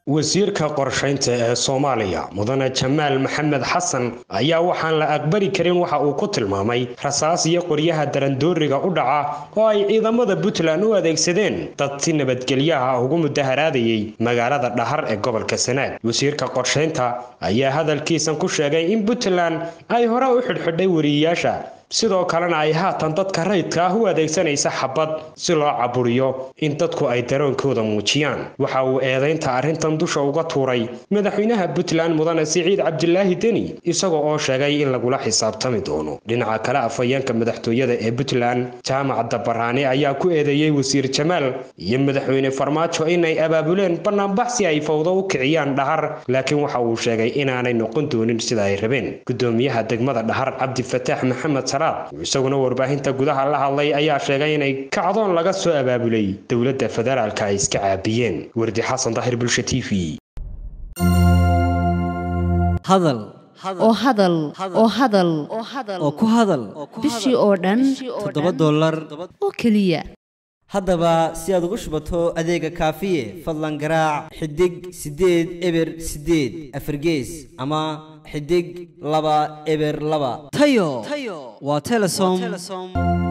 wasiirka qorshaynta ee soomaaliya mudane jamaal maxamed xasan ayaa waxaan la aqbali karin waxa uu ku tilmaamay rasaas iyo qoryaha darandooriga u dhaca oo ay ciidamada puntland u adeegsadeen dad si nabadgelyaha ugu mudaharaadayay magaalada dhahar ee gobolka sanaag wasiirka qorshaynta ayaa hadalkiisan ku sheegay in puntland ay hore u xidhxidhay wariyeyaasha sidoo kalena ay haatan dadka rayidka ah u adeegsanaysa xabad si loo caburiyo in dadku ay daroonkooda muujiyaan waxa uu eedaynta arrintan dusha uga tuuray madaxweynaha puntland mudane siciid cabdilaahi deni isaga oo sheegay in lagula xisaabtami doono dhinaca kale afhayeenka madaxtooyada ee puntland jaamac dabaraani ayaa ku eedeeyey wasiir jamaal iyo madaxweyne farmaajo inay abaabuleen banaanbax si ay fawdo u kiciyaan dhahar laakiin waxa uu sheegay inaanay noqon doonin sida ay rabeen gudoomiyaha degmada dhahar cabdifataax maxamed isaguna warbaahinta gudaha la hadlay ayaa sheegay inay kacdoon laga soo abaabulay dowladda federaalka ay iska caabiyeen wardi xasan dahir bulsha t v hadal oo hadal oo hadal oo ku hadal bishii oo dhan toddoba dollar oo keliya haddaba si aad ugu shubato adeega kaafiye fadlan garaac xidig siddeed eber siddeed afargees ama xidig laba eber laba tayo waa telesom